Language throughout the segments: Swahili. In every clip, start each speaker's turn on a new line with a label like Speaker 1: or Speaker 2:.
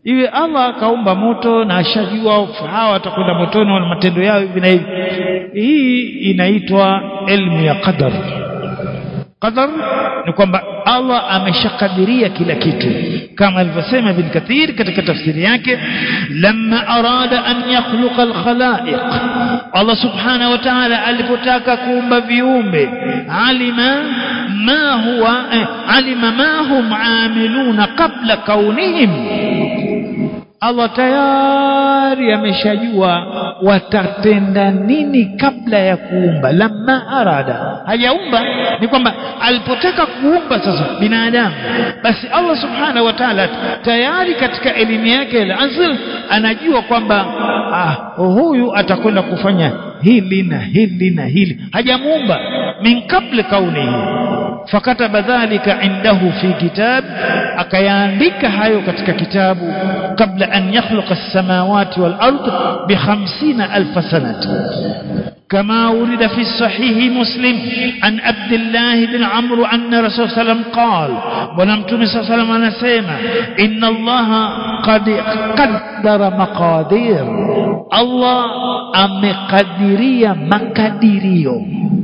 Speaker 1: iwe Allah akaumba moto na ashajua hawa watakwenda motoni wana matendo yao hivi na hivi hii inaitwa ilmu ya qadar qadar ni kwamba Allah ameshakadiria kila kitu kama alivyosema Ibn Kathir katika tafsiri yake lamma arada an yakhluqa alkhalaiq Allah subhanahu wa ta'ala alipotaka kuumba viumbe alima ma huwa eh, alima ma hum amiluna qabla kaunihim Allah tayari ameshajua watatenda nini kabla ya kuumba lamma arada hajaumba ni kwamba alipotaka kuumba sasa binadamu basi Allah subhanahu wa ta'ala tayari katika elimu yake al-azl anajua kwamba ah, huyu atakwenda kufanya hili na hili na hili hajamuumba min kabla kaunihi fakataba dhalika indahu fi kitab akayaandika hayo katika kitabu kabla an yakhluqa as-samawati wal ard bi 50000 sanati كما ورد في الصحيح مسلم عن عبد الله بن عمرو أن رسول صلى الله عليه وسلم قال ونمتم صلى الله عليه وسلم أنسيما إن الله قد قدر مقادير الله أمقدرية مقدريو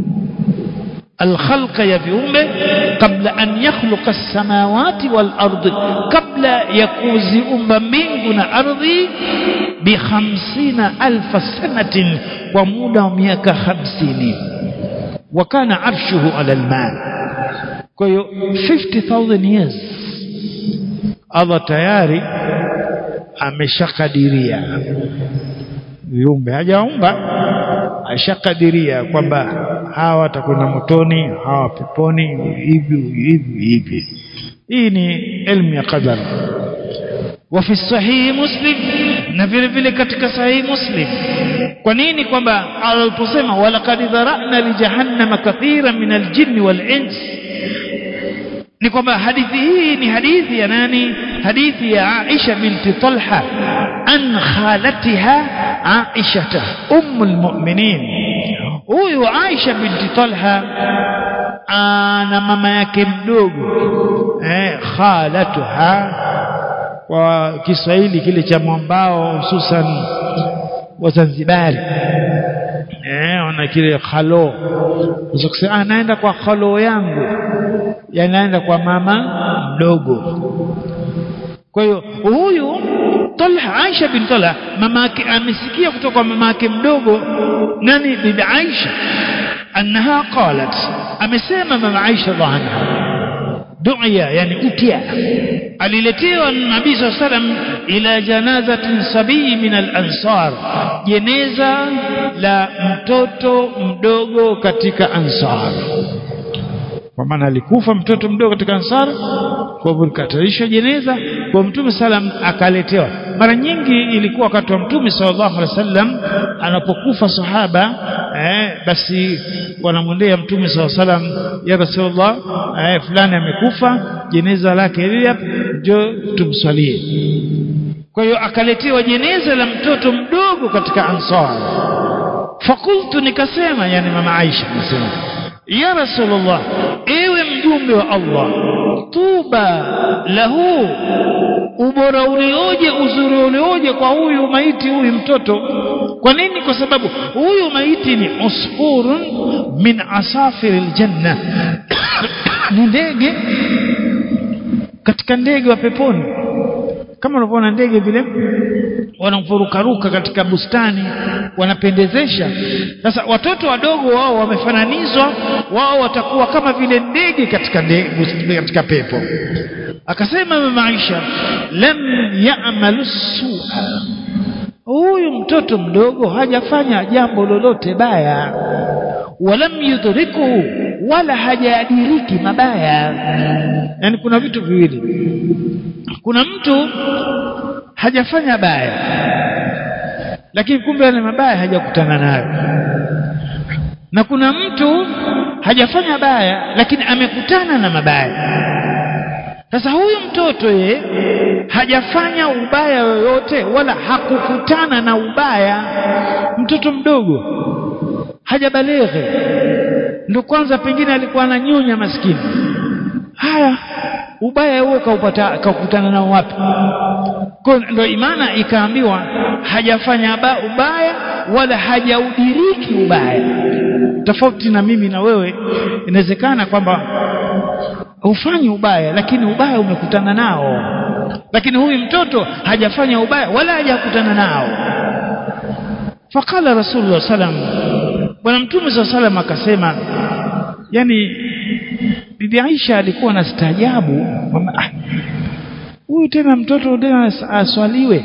Speaker 1: الخلق يا viumbe قبل أن يخلق السماوات والأرض قبل يكوزئم mbingu na ardhi بخمسين ألف سنة ومدى ميaka خمسين وكان عرشه على الماء كيو 50,000 years Allah tayari ameshakadiria viumbe hajaumba ashakadiria kwamba hawa watakwenda motoni hawa peponi hivi hivi hivi hii ni elimu ya qadar وفي الصحيح مسلم na vile vile katika sahihi muslim kwa nini kwamba aliposema walaqad dharana li jahannama kathiran min aljinn wal ins ni kwamba hadithi hii ni hadithi ya nani hadithi ya Aisha binti Talha an khalatiha Aisha ummul mu'minin huyu Aisha binti Talha ana mama yake mdogo eh khalatuha kwa Kiswahili kile cha mwambao hususan Wazanzibari eh wana kile khalo unaweza ah naenda kwa khalo yangu yanaenda kwa mama mdogo kwa hiyo huyu Talha Aisha bin Talha mama yake amesikia kutoka kwa mama yake mdogo nani bibi Aisha annaha qalat amesema mama Aisha anha du'ya yani utia aliletewa nabii saa salam ila janazatin sabii min al-ansar jeneza la mtoto mdogo katika ansar kwa maana alikufa mtoto mdogo katika ansar kwa hivyo likatarisha jeneza kwa mtume salam akaletewa mara nyingi ilikuwa wakati wa mtume sallallahu alaihi wasallam anapokufa sahaba eh, basi wanamwendea mtume sallallahu alaihi wasallam ya rasulullah eh, fulani amekufa jeneza lake hili hapa njoo tumswalie kwa hiyo akaletewa jeneza la mtoto mdogo katika ansar fakultu nikasema yani mama Aisha nasema ya rasulullah ewe mjumbe wa Allah tuba lahu ubora ulioje uzuri ulioje kwa huyu maiti huyu mtoto kwa nini kwa sababu huyu maiti ni usfurun min asafiri aljanna ni ndege katika ndege wa peponi kama unavyoona ndege vile wanafurukaruka katika bustani wanapendezesha sasa watoto wadogo wao wamefananizwa wao watakuwa kama vile ndege katika ndege, katika pepo akasema mama Aisha lam ya'malu su'a huyu mtoto mdogo hajafanya jambo lolote baya walam yudriku wala hajadiriki mabaya yani kuna vitu viwili kuna mtu hajafanya baya lakini kumbe yale mabaya hajakutana nayo na kuna mtu hajafanya baya lakini amekutana na mabaya sasa huyu mtoto ye hajafanya ubaya yoyote wala hakukutana na ubaya mtoto mdogo hajabaleghe ndo kwanza pengine alikuwa ananyonya maskini haya ubaya huo kaupata kaukutana nao wapi kwa ndo imana ikaambiwa hajafanya ba ubaya wala hajaudiriki ubaya tofauti na mimi na wewe inawezekana kwamba hufanyi ubaya lakini ubaya umekutana nao lakini huyu mtoto hajafanya ubaya wala hajakutana nao faqala rasulullah sallam bwana mtume saa salam akasema yani bibi Aisha alikuwa na staajabu kwamba ah, huyu tena mtoto tena aswaliwe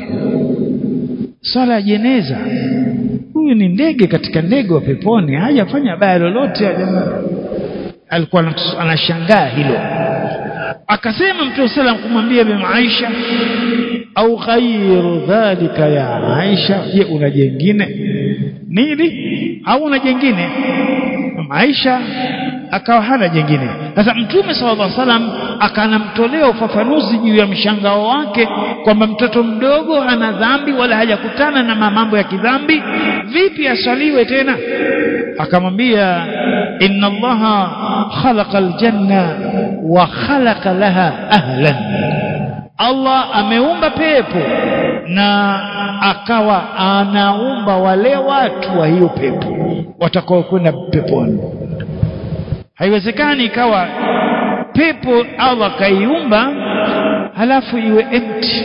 Speaker 1: swala ya jeneza huyu ni ndege katika ndege wa peponi hajafanya baya lolote alikuwa anashangaa hilo akasema mtume salam kumwambia bibi Aisha au ghairu dhalika ya Aisha je una jengine nini au una jengine Aisha akawa hana jengine sasa mtume sallallahu alaihi wasallam akanamtolea ufafanuzi juu ya mshangao wake kwamba mtoto mdogo hana dhambi wala hajakutana na mambo ya kidhambi vipi aswaliwe tena akamwambia inna allaha khalaqa aljanna wa khalaqa laha ahlan Allah ameumba pepo na akawa anaumba wale watu wa hiyo pepo watakao kwenda peponi haiwezekani ikawa pepo Allah kaiumba halafu iwe empty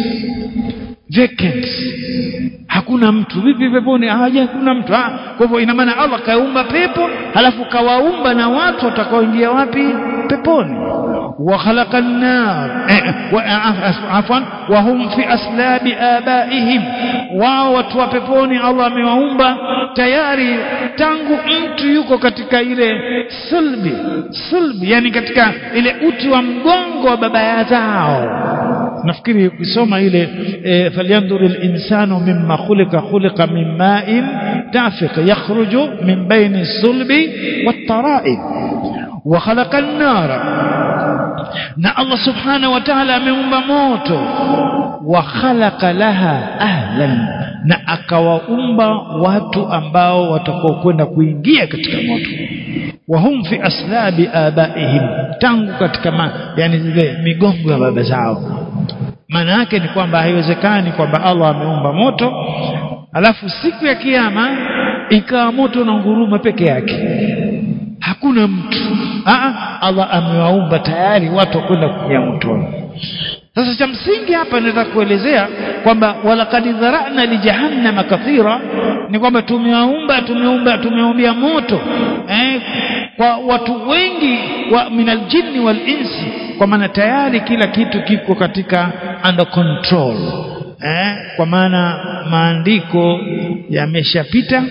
Speaker 1: vacant hakuna mtu vipi peponi haja hakuna mtu ha? kwa hivyo ina maana Allah kaumba pepo halafu kawaumba na watu watakaoingia wapi peponi wa khalaqa an-nar afwan wa hum fi aslabi abaihim wao watu wa peponi Allah amewaumba tayari tangu mtu yuko katika ile sulbi sulbi yani katika ile uti wa mgongo wa baba zao nafikiri ukisoma ile e, falyanzur al-insanu mimma khuliqa khuliqa min ma'in dafiq yakhruju min bayni sulbi wat-tara'ib wa khalaqa an-nara na Allah subhanahu wa ta'ala ameumba moto wa khalaqa laha ahlan na akawaumba watu ambao watakao kwenda kuingia katika moto wa hum fi aslabi abaihim tangu katika ma, yani zile migongo ya baba zao maana yake ni kwamba haiwezekani kwamba Allah ameumba moto alafu siku ya kiyama ikawa moto na nguruma peke yake hakuna mtu Aa, Allah amewaumba tayari watu wakwenda kuingia motoni sasa cha msingi hapa nataka kuelezea kwamba walaqad dharana li jahannama kathira ni kwamba tumewaumba tumeumba tumeumbia moto eh, kwa watu wengi wa minal jinni wal insi kwa maana tayari kila kitu kiko katika under control eh, kwa maana maandiko yameshapita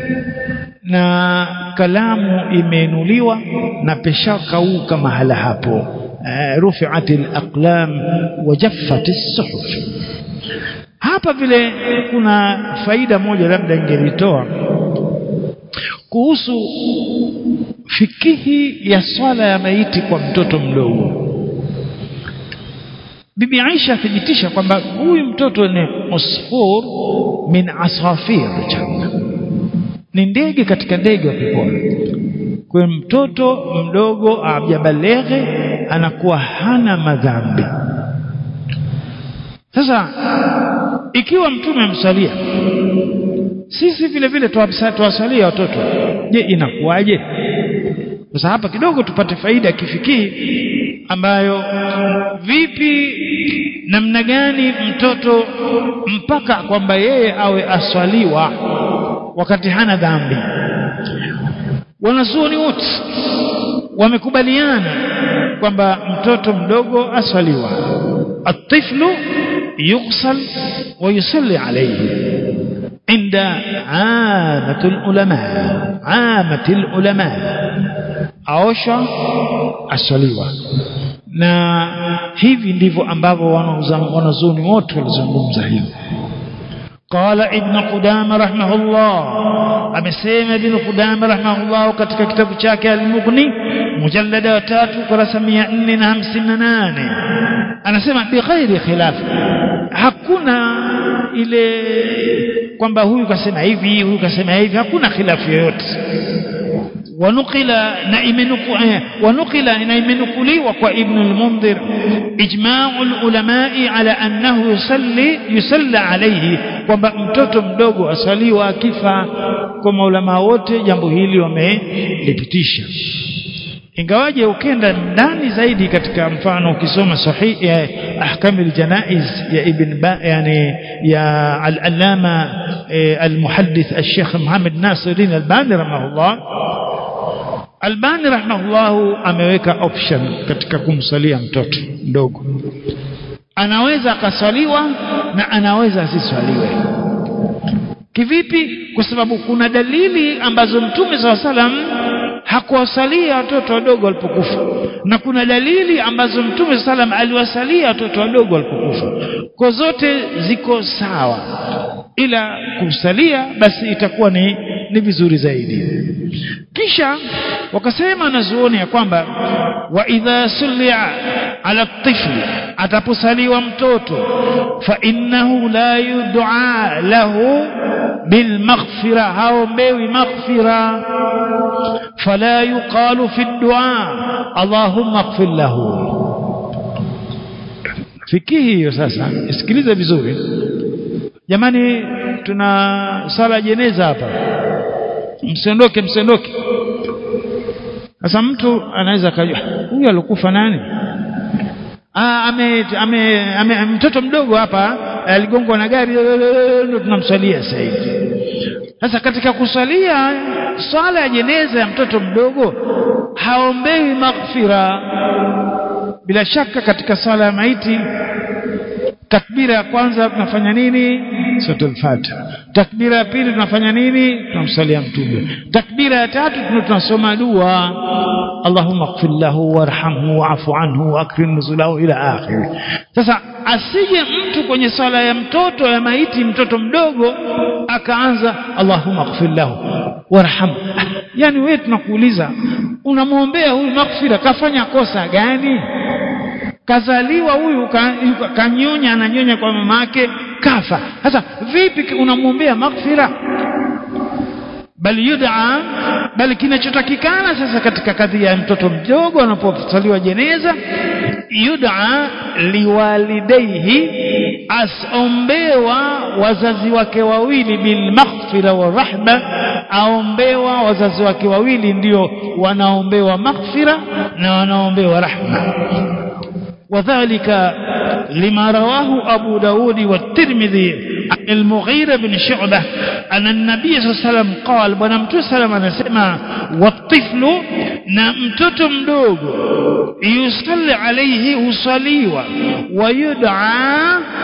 Speaker 1: na kalamu imeinuliwa na peshakauka mahala hapo رفعت الأقلام وجفت الصحف hapa vile kuna faida moja labda ingelitoa kuhusu fikihi ya swala ya maiti kwa mtoto mdogo bibi Aisha athibitisha kwamba huyu mtoto ni usfur min asafir janna ni ndege katika ndege wa peponi kwa mtoto mdogo ajabaleghe anakuwa hana madhambi sasa ikiwa mtume amsalia sisi vile vile tuwasalia watoto je inakuwaje sasa hapa kidogo tupate faida ya kifikii ambayo vipi namna gani mtoto mpaka kwamba yeye awe aswaliwa wakati hana dhambi wanazuoni wote wamekubaliana kwamba mtoto mdogo aswaliwa atiflu yughsal wa yusalli alayhi inda amatul ulama amatul ulama aosha aswaliwa na hivi ndivyo ambavyo wanazuoni wote walizungumza hivi قال ابن قدامة رحمه الله amesema ibn Qudama rahimahullah katika kitabu chake al-Mughni mujallada wa tatu kurasa 458 anasema bi ghairi khilaf hakuna ile kwamba huyu kasema hivi huyu kasema hivi hakuna khilafu yoyote ونقل ونقل نيمنقلي وابن المنذر إجماع العلماء على أنه يصلي يصلى عليه kwamba mtoto mdogo asaliwa akifa kwa maulama wote jambo hili wamelipitisha ingawaje ukenda ndani zaidi katika mfano ukisoma sahihi ya ahkamil janaiz ya ibn ba yani ya al-allama al-muhaddith al-sheikh Muhammad Nasiruddin Albani rahimahullah Albani rahimahullah ameweka option katika kumsalia mtoto mdogo anaweza akaswaliwa na anaweza asiswaliwe kivipi kwa sababu kuna dalili ambazo mtume saa salam hakuwasalia watoto wadogo walipokufa na kuna dalili ambazo mtume saa salam aliwasalia watoto wadogo walipokufa kwa zote ziko sawa ila kumsalia basi itakuwa ni ni vizuri zaidi kisha wakasema nazuoni ya kwamba wa idha sulia ala tifli ataposaliwa mtoto fa innahu la yud'a lahu بالمغفرة هاومبيوي مغفرة فلا يقال في الدعاء اللهم اغفر له fikihi hiyo sasa isikilize vizuri jamani tuna sala jeneza hapa msiondoke msiondoke sasa mtu anaweza akajua huyu alikufa nani ah ame, ame, ame mtoto mdogo hapa aligongwa na gari ndio tunamswalia sasa hivi sasa katika kuswalia swala ya jeneza ya mtoto mdogo haombewi maghfira bila shaka katika swala ya maiti takbira ya kwanza tunafanya nini suratul fatiha takbira ya pili tunafanya nini tunamsalia mtume takbira ya tatu tunasoma dua اللهم اغفر له وارحمه واعف عنه واكرم نزله الى اخره sasa asije mtu kwenye swala ya mtoto ya maiti mtoto mdogo akaanza Allahumma ighfir lahu warhamhu yani wewe tunakuuliza unamwombea huyu maghfira kafanya kosa gani kazaliwa huyu kanyonya ananyonya kwa mamake kafa sasa vipi unamwombea maghfira bali yud'a bali kinachotakikana sasa katika kadhia ya mtoto mdogo anaposaliwa jeneza yud'a liwalidaihi asombewa wazazi wake wawili bil maghfira wa rahma aombewa wazazi wake wawili ndio wanaombewa maghfira na wanaombewa rahma وذلك لما رواه أبو داود والترمذي عن المغيرة بن شعبة أن النبي صلى الله عليه وسلم قال ونمت سلم نسمع والطفل نمتت مدوغ يصلي عليه وصليوا ويدعى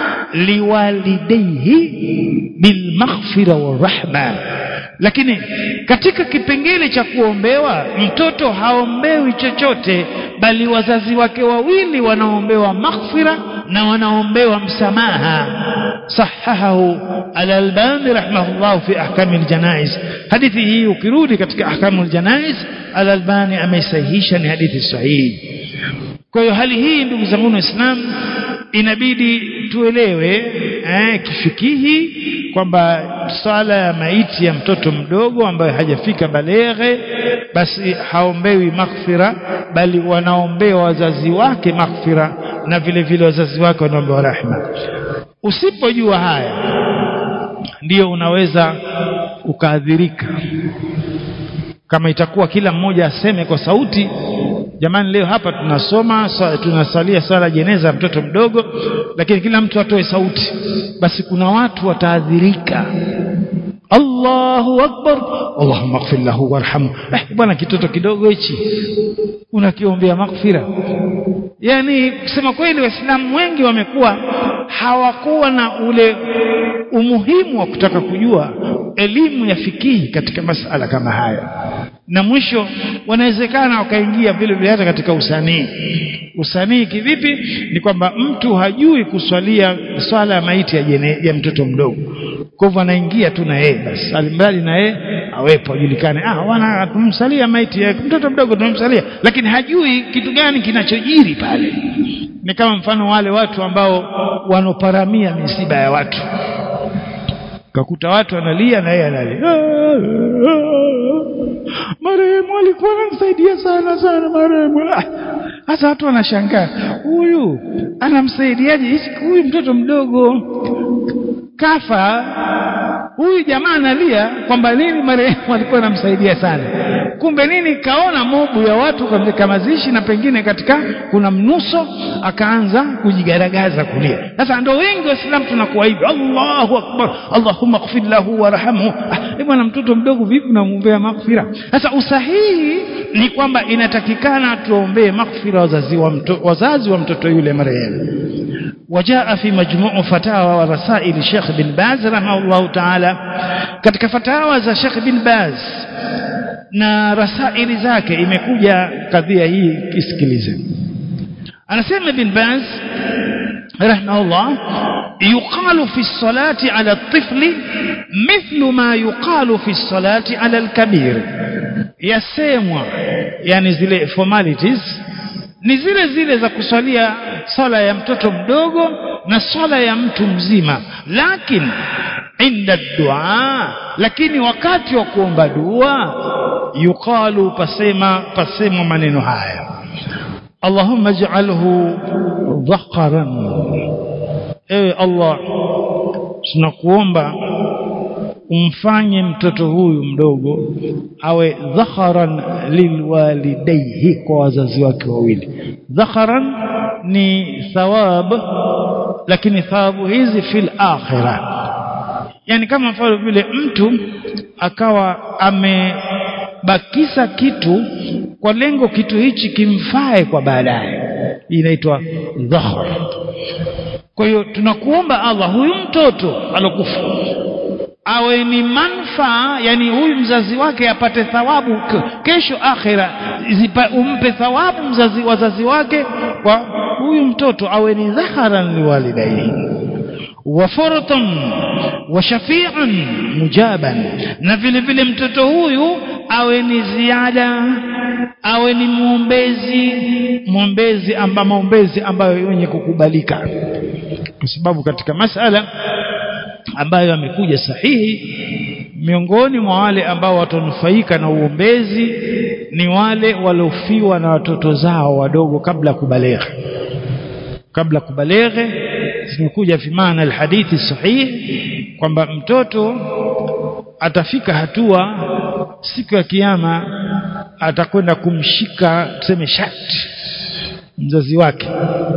Speaker 1: لوالديه بالمغفرة والرحمة lakini katika kipengele cha kuombewa mtoto haombewi chochote bali wazazi wake wawili wanaombewa maghfira na wanaombewa msamaha sahahahu al-Albani rahimahullah fi ahkam al-janaiz hadithi hii ukirudi katika ahkam al-janaiz al-Albani ameisahihisha ni hadithi sahihi kwa hiyo hali hii ndugu zangu waislamu inabidi tuelewe eh, kifikihi kwamba swala ya maiti ya mtoto mdogo ambaye hajafika baleghe basi haombewi maghfira bali wanaombewa wazazi wake maghfira na vile vile wazazi wake wanaombewa rahma usipojua haya ndiyo unaweza ukaadhirika kama itakuwa kila mmoja aseme kwa sauti jamani leo hapa tunasoma tunasalia sala jeneza mtoto mdogo lakini kila mtu atoe sauti basi kuna watu wataadhirika Allahu akbar Allahumma ighfir lahu warhamhu eh bwana kitoto kidogo hichi unakiombea maghfira yani kusema kweli waislamu wengi wamekuwa hawakuwa na ule umuhimu wa kutaka kujua elimu ya fikihi katika masala kama haya na mwisho wanawezekana wakaingia vile vile hata katika usanii usanii kivipi ni kwamba mtu hajui kuswalia swala ya maiti ya, jene, ya mtoto mdogo kwa hivyo anaingia tu na yeye basi alimradi na yeye awepo ajulikane ah wana tumsalia maiti ya mtoto mdogo tumsalia lakini hajui kitu gani kinachojiri pale ni kama mfano wale watu ambao wanoparamia misiba ya watu kakuta watu wanalia na yeye analia marehemu alikuwa anamsaidia sana sana marehemu hasa watu wanashangaa huyu anamsaidiaje huyu mtoto mdogo kafa huyu jamaa analia kwamba nini marehemu alikuwa anamsaidia sana kumbe nini kaona mobu ya watu katika mazishi na pengine katika kuna mnuso akaanza kujigaragaza kulia sasa ndo wengi waislamu tunakuwa hivi Allahu akbar Allahumma ighfir lahu warhamhu ah, bwana mtoto mdogo vipi unamwombea maghfira sasa usahihi ni kwamba inatakikana tuombee maghfira wazazi wa mtoto wazazi wa mtoto yule marehemu وجاء في مجموع فتاوى ورسائل الشيخ بن باز رحمه الله تعالى katika fatawa za Sheikh bin Baz na rasaili zake imekuja kadhia hii kisikilize anasema bin Baz rahimahullah yuqalu fi salati ala at-tifl mithlu ma yuqalu fi salati ala al-kabir yasemwa yani zile formalities ni zile zile za kusalia sala ya mtoto mdogo na sala ya mtu mzima lakini inda dua lakini wakati wa kuomba dua yuqalu pasema pasema maneno haya Allahumma ij'alhu dhakaran ewe Allah tunakuomba umfanye mtoto huyu mdogo awe dhakharan lilwalidayhi kwa wazazi wake wawili dhakharan ni thawab lakini thawabu hizi fil akhirah yani kama mfano vile mtu akawa amebakisa kitu kwa lengo kitu hichi kimfae kwa baadaye inaitwa dhakhar kwa hiyo tunakuomba Allah huyu mtoto alokufa awe ni manfaa yani huyu mzazi wake apate thawabu kesho akhira zipa, umpe thawabu mzazi wazazi wake kwa huyu mtoto awe ni dhaharan liwalidaihi wa furatan wa shafi'an mujaban na vile vile mtoto huyu awe ni ziada awe ni muombezi muombezi amba maombezi ambayo yenye kukubalika kwa sababu katika masala ambayo yamekuja sahihi miongoni mwa wale ambao watanufaika na uombezi ni wale waliofiwa na watoto zao wadogo kabla kubaleghe kabla kubaleghe zimekuja fi maana alhadithi sahihi kwamba mtoto atafika hatua siku ya kiyama atakwenda kumshika tuseme shati mzazi wake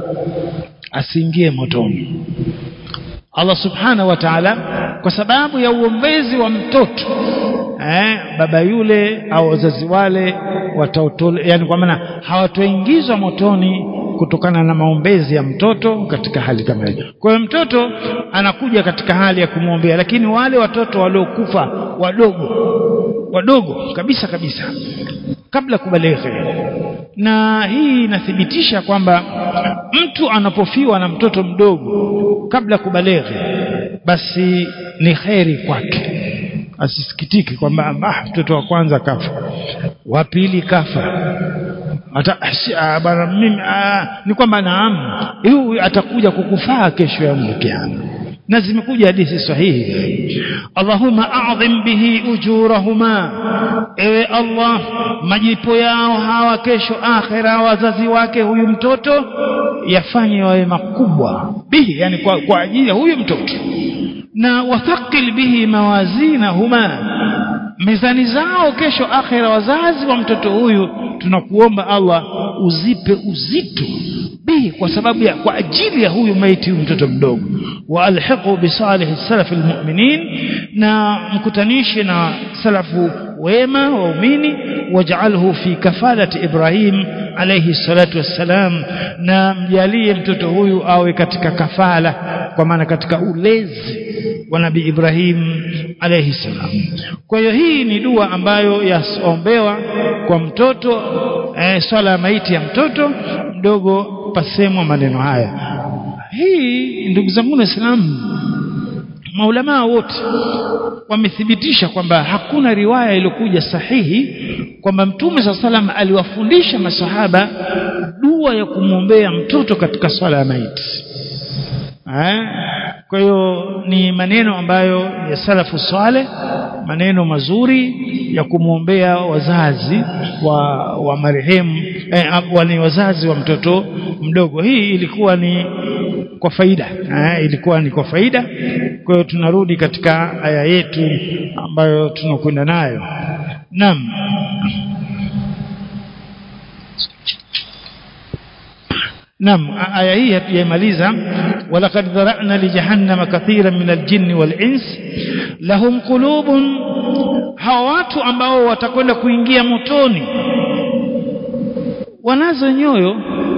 Speaker 1: asiingie motoni Allah subhanahu wa ta'ala kwa sababu ya uombezi wa mtoto eh, baba yule au wazazi wale watautole yani kwa maana hawatoingizwa motoni kutokana na maombezi ya mtoto katika hali kama hiyo. Kwa hiyo mtoto anakuja katika hali ya kumwombea, lakini wale watoto waliokufa wadogo wadogo kabisa kabisa kabla kubaleghe, na hii inathibitisha kwamba mtu anapofiwa na mtoto mdogo kabla kubaleghe, basi ni kheri kwake asisikitike kwamba ah, mtoto wa kwanza kafa, wa pili kafa hata bana mimi ni kwamba naam, huyu atakuja kukufaa kesho ya kiama na zimekuja hadithi sahihi Allahumma a'zim bihi ujurahuma ewe Allah majipo yao hawa kesho akhira wazazi wake huyu mtoto yafanye wawe makubwa bihi yani kwa, kwa ajili ya huyu mtoto na wathaqil bihi mawazinahuma mizani zao kesho akhira wazazi wa mtoto huyu tunakuomba Allah uzipe uzito bihi kwa sababu ya kwa ajili ya huyu maiti huyu mtoto mdogo wa alhiqu bi salih salaf almu'minin na mkutanishe na salafu wema waumini waj'alhu fi kafalati Ibrahim alayhi salatu wassalam na mjalie mtoto huyu awe katika kafala kwa maana katika ulezi wa nabii Ibrahim alayhi salam kwa hiyo hii ni dua ambayo yaombewa kwa mtoto eh, swala ya maiti ya mtoto mdogo pasemwa maneno haya hii ndugu zangu waislamu maulamaa wote wamethibitisha kwamba hakuna riwaya iliyokuja sahihi kwamba mtume saa salam aliwafundisha masahaba dua ya kumwombea mtoto katika swala ya maiti kwa hiyo ni maneno ambayo ya salafu saleh maneno mazuri ya kumwombea wazazi wa, wa marehemu eh, wani wazazi wa mtoto mdogo hii ilikuwa ni kwa faida eh, ilikuwa ni kwa faida kwa hiyo tunarudi katika aya yetu ambayo tunakwenda nayo naam نعم آية هي يماليزا ولقد ذرأنا لجهنم كثيرا من الجن والإنس لهم قلوب hawa watu ambao watakwenda kuingia motoni wanazo nyoyo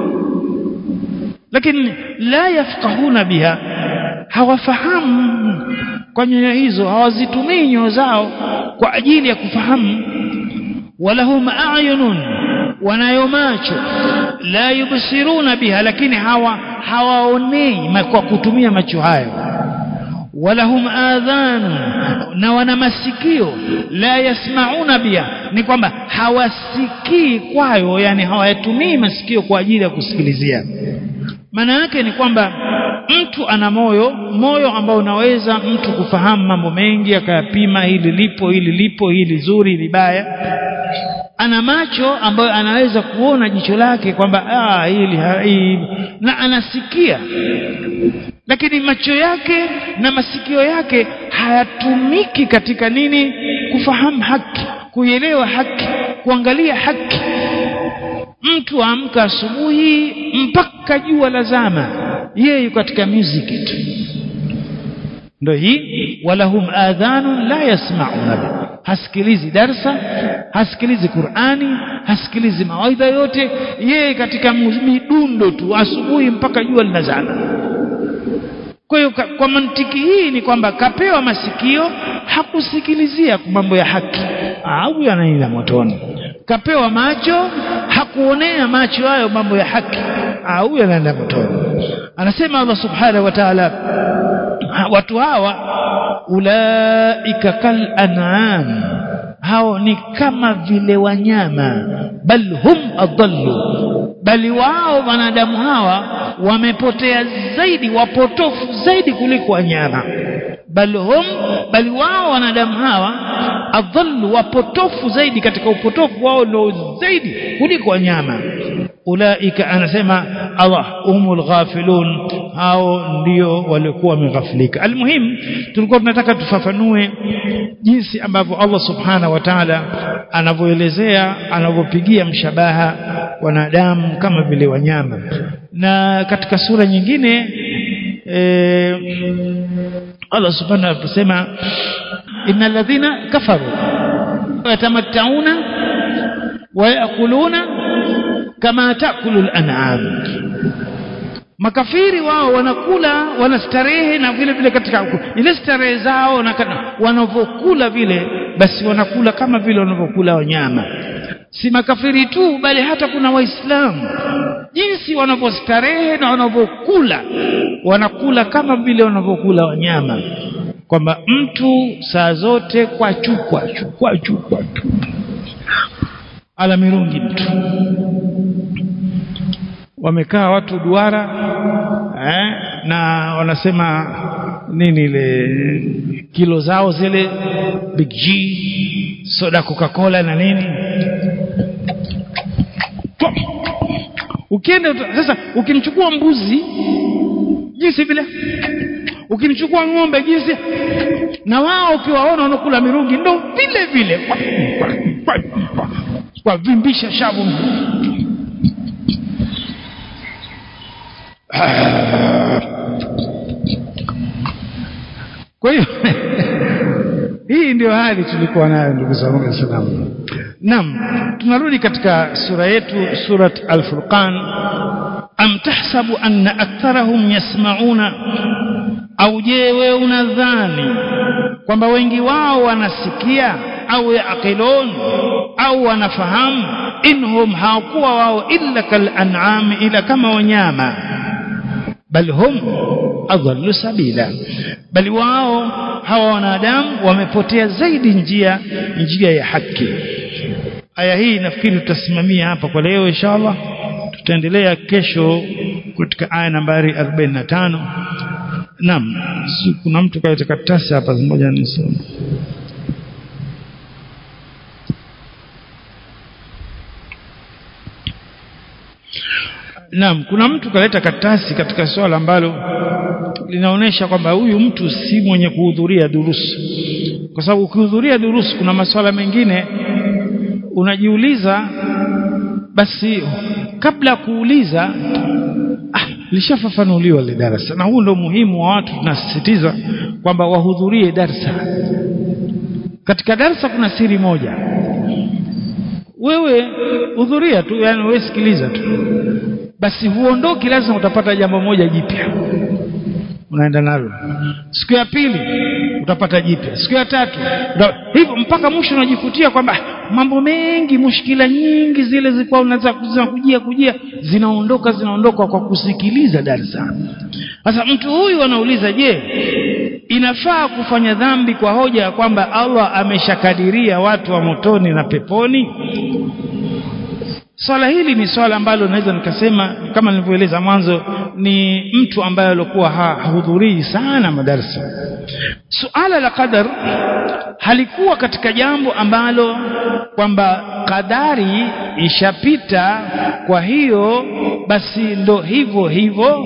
Speaker 1: lakini la yafqahuna biha hawafahamu kwa nyoyo hizo hawazitumii nyoyo zao kwa ajili ya kufahamu walahum ayunun wanayo macho la yubsiruna biha lakini hawa hawaonei kwa kutumia macho hayo walahum adhan na wana masikio la yasmauna biha ni kwamba hawasikii kwayo yani hawayatumii masikio kwa ajili ya kusikilizia maana yake ni kwamba mtu ana moyo moyo ambao unaweza mtu kufahamu mambo mengi akayapima hili lipo hili lipo hili zuri hili baya ana macho ambayo anaweza kuona jicho lake kwamba ah hili hili na anasikia lakini macho yake na masikio yake hayatumiki katika nini kufahamu haki kuielewa haki kuangalia haki mtu amka asubuhi mpaka jua lazama yeye yuko katika music tu ndio hii walahum adhanun la yasmauna hasikilizi darsa hasikilizi Qur'ani hasikilizi mawaidha yote yeye katika midundo tu asubuhi mpaka jua linazama kwa hiyo kwa mantiki hii ni kwamba kapewa masikio hakusikilizia mambo ya haki au yanaenda motoni kapewa macho hakuonea macho hayo mambo ya haki au yanaenda motoni anasema Allah subhanahu wa ta'ala watu hawa ulaika kal an'am hao ni kama vile wanyama bal hum adallu bali wao wanadamu hawa wamepotea zaidi wapotofu zaidi kuliko wanyama bal hum bali wao wanadamu hawa adhallu wapotofu zaidi katika upotofu wao ndio zaidi kuliko wanyama ulaika anasema Allah humul ghafilun hao ndio walikuwa wameghafilika almuhim tulikuwa tunataka tufafanue jinsi ambavyo Allah subhanahu wa ta'ala anavyoelezea anavyopigia mshabaha wanadamu kama vile wanyama na katika sura nyingine e, Allah subhanahu anasema innal ladhina kafaru yatamattauna wa yakuluna kama takulu al-an'am makafiri wao wanakula wanastarehe na vile vile katika ile starehe zao na wanavyokula vile basi wanakula kama vile wanavyokula wanyama si makafiri tu bali hata kuna waislamu jinsi wanavyostarehe na wanavyokula wanakula kama vile wanavyokula wanyama kwamba mtu saa zote kwa chukwa chukwa chukwa tu ala mirungi mtu wamekaa watu duara eh, na wanasema nini ile kilo zao zile big G soda coca cola na nini ukienda sasa ukimchukua mbuzi jinsi vile ukimchukua ng'ombe jinsi na wao ukiwaona wanakula mirungi ndo vile vile kwa vimbisha shavu kwa hiyo hii ndio hali tulikuwa nayo ndugu zangu waislamu naam tunarudi katika sura yetu surat al-furqan am tahsabu anna aktharahum yasmauna au je wewe unadhani kwamba wengi wao wanasikia au yaqilun au wanafahamu inhum hawakuwa wao illa kal an'am ila kama wanyama bal hum adhallu sabila bali wao hawa wanadamu wamepotea zaidi njia njia ya haki aya hii nafikiri tutasimamia hapa kwa leo inshallah tutaendelea kesho katika aya nambari 45 naam si kuna mtu kaleta karatasi hapa moja nisome Naam, kuna mtu kaleta karatasi katika swala ambalo linaonyesha kwamba huyu mtu si mwenye kuhudhuria durusu, kwa sababu ukihudhuria durusu kuna masuala mengine unajiuliza, basi kabla ya kuuliza ah, lishafafanuliwa ile darasa, na huu ndio muhimu wa watu. Tunasisitiza kwamba wahudhurie darsa. Katika darsa kuna siri moja, wewe hudhuria tu, yani wewe sikiliza tu basi huondoki, lazima utapata jambo moja jipya unaenda nalo. Siku ya pili utapata jipya, siku ya tatu hivyo mpaka mwisho unajikutia kwamba mambo mengi, mushkila nyingi zile zilikuwa unaweza kujia kujia zinaondoka zinaondoka kwa kusikiliza darsa. Sasa mtu huyu anauliza, je, inafaa kufanya dhambi kwa hoja ya kwamba Allah ameshakadiria watu wa motoni na peponi? Swala hili ni swala ambalo naweza nikasema kama nilivyoeleza mwanzo, ni mtu ambaye alikuwa hahudhurii sana madarasa. Suala la qadar halikuwa katika jambo ambalo kwamba kadari ishapita, kwa hiyo basi ndo hivyo hivyo.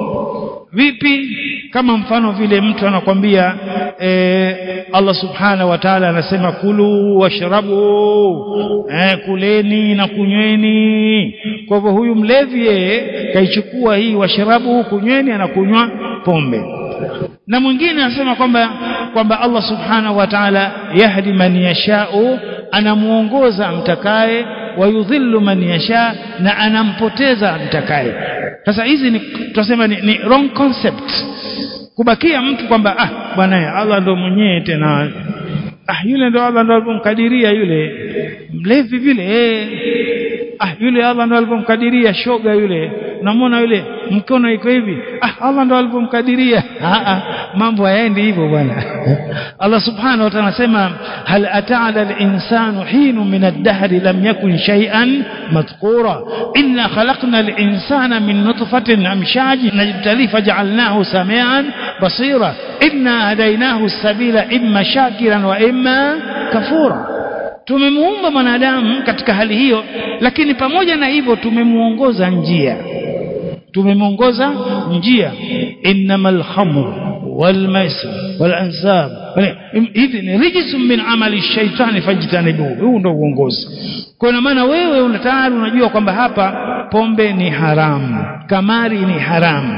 Speaker 1: Vipi? Kama mfano vile mtu anakwambia e, Allah subhanahu wa ta'ala anasema kulu washrabu, e, kuleni na kunyweni. Kwa hivyo huyu mlevi yeye kaichukua hii washrabu, kunyweni, anakunywa pombe. Na mwingine anasema kwamba kwamba Allah subhanahu wa ta'ala yahdi man yashau, anamuongoza amtakaye, wayudhillu man yasha, na anampoteza amtakaye. Sasa hizi ni tunasema ni, ni wrong concept kubakia mtu kwamba ah bwana Allah ndo mwenyewe tena ah yule ndo Allah ndo alipomkadiria yule mlevi vile eh ah yule Allah ndo alipomkadiria shoga yule unamwona yule mkono iko hivi ah Allah ndo alipomkadiria ah, ah mambo hayaendi hivyo bwana Allah subhanahu wa ta'ala anasema hal ata'ala al-insanu hinu min ad-dahri lam yakun shay'an madhkura inna khalaqna al-insana min nutfatin amshajin najtali faj'alnahu samian basira inna hadaynahu as-sabila imma shakiran wa imma kafura tumemuumba mwanadamu katika hali hiyo lakini pamoja na hivyo tumemuongoza njia tumemuongoza njia innamal khamru wal maisir wal ansab hivi ni rijsun min amali shaitani fajtanibuhu huu ndio uongozi kwa maana wewe una tayari unajua kwamba hapa pombe ni haramu kamari ni haramu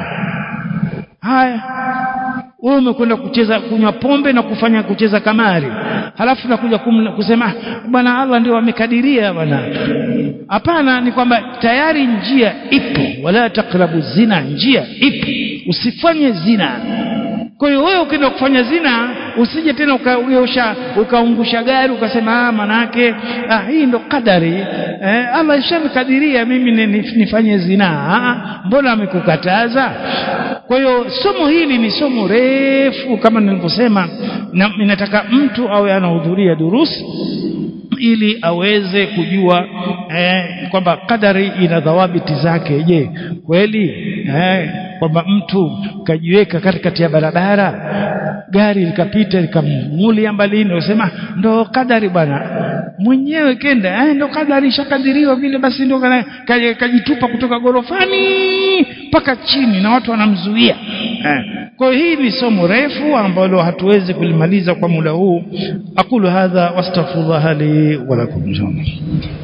Speaker 1: haya wewe umekwenda kucheza kunywa pombe na kufanya kucheza kamari halafu nakuja kusema bwana Allah ndio amekadiria bwana hapana ni kwamba tayari njia ipo wala takrabu zina njia ipo usifanye zina kwa hiyo wewe ukienda kufanya zina usije tena ukageusha ukaungusha gari ukasema ah manake ah hii ndo kadari eh, Allah ishamkadiria mimi nifanye zina ah, mbona amekukataza kwa hiyo somo hili ni somo refu kama nilivyosema na ninataka mtu awe anahudhuria durusi ili aweze kujua eh, kwamba kadari ina dhawabiti zake je kweli eh, kwamba mtu kajiweka katikati ya barabara gari likapita likammulia mbalini usema ndo kadari bwana mwenyewe kenda eh, ndo kadari ishakadiriwa vile basi ndo kajitupa kutoka gorofani mpaka chini na watu wanamzuia eh. kwa hiyo hii ni somo refu ambalo hatuwezi kulimaliza kwa muda huu aqulu hadha wastaghfirullah li wa lakum